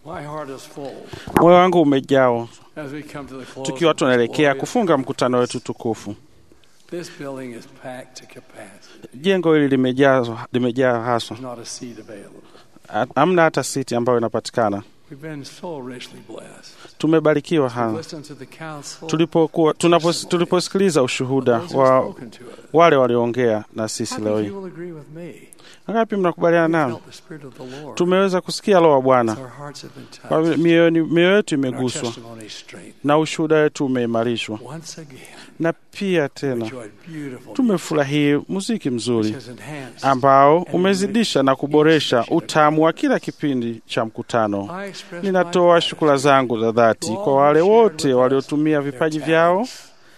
My heart is full Moyo wangu umejawa as we come to the close tukiwa of this tunaelekea glorious- kufunga mkutano wetu tukufu. This building is packed to capacity. Jengo hili limejaa limejaa haswa, There's not a seat available. Ha- hamna hata siti ambayo inapatikana. We've been so richly blessed. Tumebarikiwa We've hana listened to the counsel tulipokuwa tunapos- tuliposikiliza ushuhuda of those who have wa spoken to us. wale walioongea na sisi How leo many hii. of you will agree with me? Wangapi mnakubaliana We nami? felt the Spirit of the Lord. Tumeweza kusikia roho wa Bwana, Our hearts have been kwa touched. mioyoni- mioyo yetu and our imeguswa testimony strengthened. na ushuhuda wetu umeimarishwa, Once again, na pia we tena enjoyed beautiful tumefurahia muziki which mzuri has enhanced. ambao umezidisha na kuboresha utamu wa kila kipindi cha mkutano. I express Ninatoa my shukrani zangu za dhati kwa wale wote waliotumia vipaji vyao in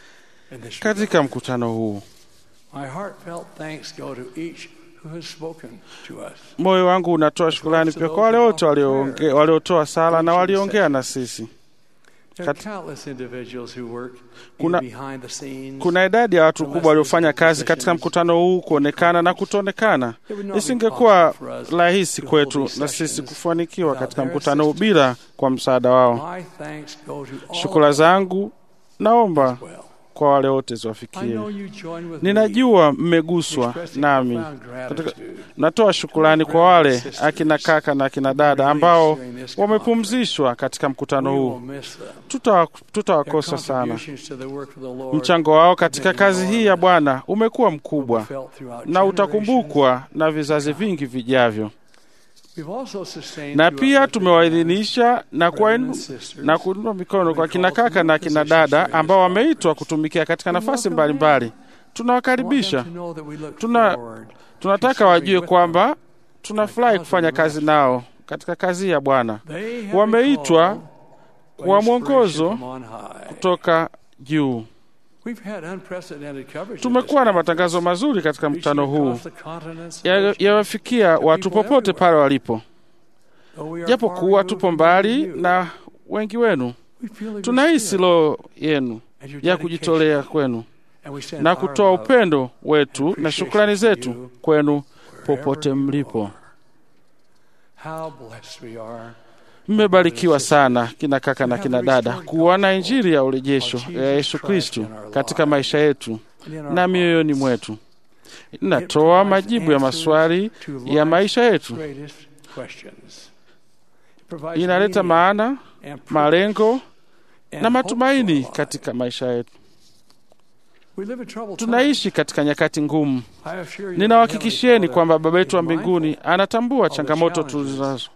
this katika mkutano huu. My heartfelt thanks go to each who has spoken to us. Moyo wangu unatoa shukrani pia kwa wale wote walioonge- waliotoa sala na waliongea na sisi. There are Kat- countless individuals who work Kuna- either behind the scenes. Kuna idadi ya watu kubwa waliofanya kazi katika mkutano huu, kuonekana na kutoonekana. It would not be Isingekuwa possible for us rahisi to kwetu hold these na sisi sessions kufanikiwa without katika their mkutano huu assistance. bila kwa msaada wao. My thanks go to all Shukrani of zangu naomba them well. kwa wale wote I ziwafikie. know you join with me Ninajua in mmeguswa expressing nami. profound gratitude Natoa shukrani kwa wale akina kaka na akina dada ambao wamepumzishwa katika mkutano We will huu. miss them. Tuta- Their Tutawakosa sana. contributions to the work of the Lord Mchango wao katika kazi hii ya Bwana umekuwa will be mkubwa felt throughout na generations. utakumbukwa na vizazi vingi vijavyo, We've also sustained na throughout pia the tumewaidhinisha na brothers kuwainu and sisters na kuinua mikono kwa kina kaka na kina dada ambao wameitwa kutumikia katika nafasi mbalimbali. Tunawakaribisha, Tuna- tunataka wajue kwamba tunafurahi kufanya kazi nao katika kazi ya Bwana. wameitwa kwa mwongozo kutoka juu. Tumekuwa na matangazo mazuri katika mkutano huu ya- yawafikia watu popote pale walipo, japo kuwa tupo mbali na wengi wenu. Tunahisi roho yenu ya kujitolea kwenu na kutoa upendo wetu na shukrani zetu kwenu popote mlipo. Mmebarikiwa sana kina kaka na kina dada kuona injili ya urejesho ya Yesu Kristu katika maisha yetu na mioyoni mwetu. Inatoa majibu ya maswali ya maisha yetu, inaleta maana, malengo na matumaini katika maisha yetu. Tunaishi katika nyakati ngumu. Ninawahakikishieni kwamba Baba yetu wa mbinguni anatambua changamoto tulizonazo.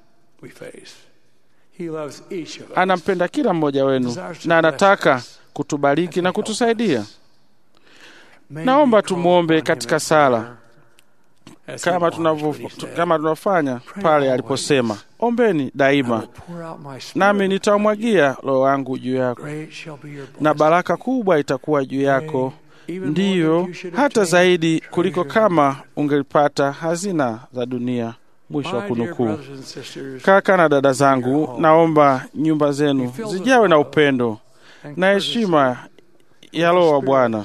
Anampenda kila mmoja wenu na anataka kutubariki na kutusaidia. Naomba tumwombe katika sala kama tunavyo kama tunavyofanya pale aliposema, ombeni daima, nami nitamwagia roho wangu juu yako, na baraka kubwa itakuwa juu yako, ndiyo hata zaidi kuliko kama ungelipata hazina za dunia. Mwisho wa kunukuu. Kaka na dada zangu, naomba nyumba zenu zijawe na upendo na heshima ya Roho wa Bwana.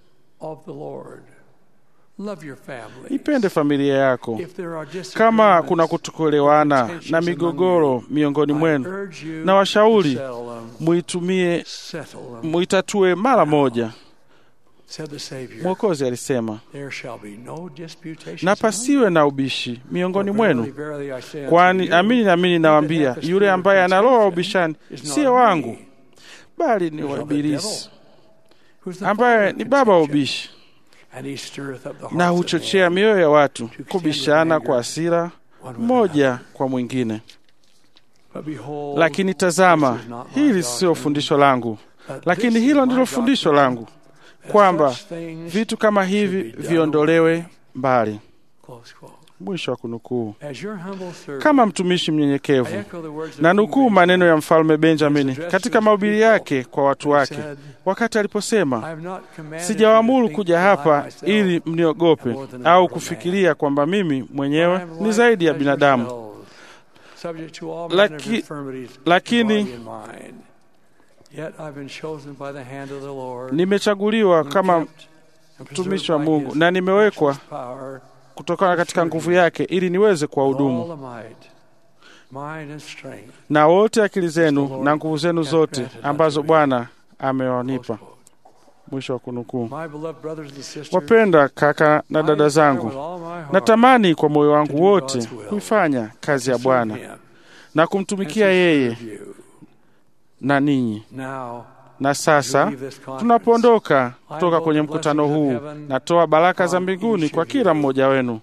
Ipende familia yako. Kama kuna kutokuelewana na migogoro miongoni mwenu, na washauri muitumie, muitatue mara moja. Mwokozi alisema, na pasiwe na ubishi miongoni mwenu, kwani amini namini nawaambia, yule ambaye ana roho wa ubishani siye wangu, bali ni wa Ibilisi, ambaye ni baba wa ubishi na huchochea mioyo ya watu kubishana kwa hasira mmoja kwa mwingine. Lakini tazama, hili sio fundisho langu, lakini hilo ndilo fundisho langu, kwamba vitu kama hivi viondolewe mbali. Mwisho wa kunukuu. Kama mtumishi mnyenyekevu, na nukuu maneno ya mfalme Benjamini katika mahubiri yake kwa watu wake wakati aliposema, sijawaamuru kuja hapa ili mniogope au kufikiria kwamba mimi mwenyewe ni zaidi ya binadamu, Laki, lakini nimechaguliwa kama mtumishi wa Mungu na nimewekwa kutokana katika nguvu yake ili niweze kuwahudumu. mind, and strength. na wote akili zenu na nguvu zenu zote ambazo Bwana amewanipa. Close quote. Mwisho wa kunukuu. My beloved brothers and sisters, Wapenda kaka na I dada desire zangu, with all my heart natamani kwa moyo to wangu do wote God's will, kuifanya kazi ya to serve Bwana Him na and kumtumikia to yeye serve you. na ninyi. Now, Na sasa leave this conference. tunapoondoka kutoka kwenye mkutano huu, natoa baraka za mbinguni kwa kila mmoja wenu.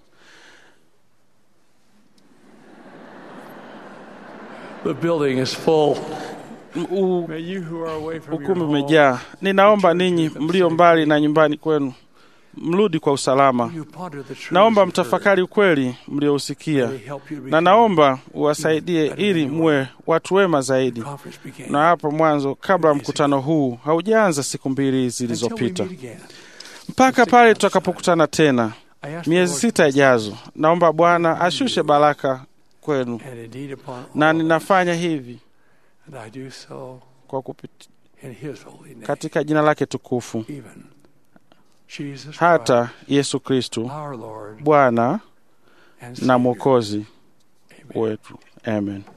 The building is full. M- u- May you who are away from your Ukumbi home, umejaa. Ninaomba ninyi mlio mbali na nyumbani kwenu mrudi kwa usalama. you ponder the truths Naomba you've heard. mtafakari ukweli mliousikia, They help you na become naomba uwasaidie ili muwe watu wema zaidi. conference began. Na hapo mwanzo, kabla mkutano huu haujaanza siku mbili Until we zilizopita, meet again, mpaka pale tutakapokutana tena I ask the miezi Lord sita ijazo, naomba Bwana ashushe baraka kwenu, and indeed upon na all ninafanya hivi and I do so kwa kupit, in His holy name. katika jina lake tukufu, Even Jesus hata Christ, Yesu Kristu our Lord Bwana and na Savior. Mwokozi Amen. wetu. Amen.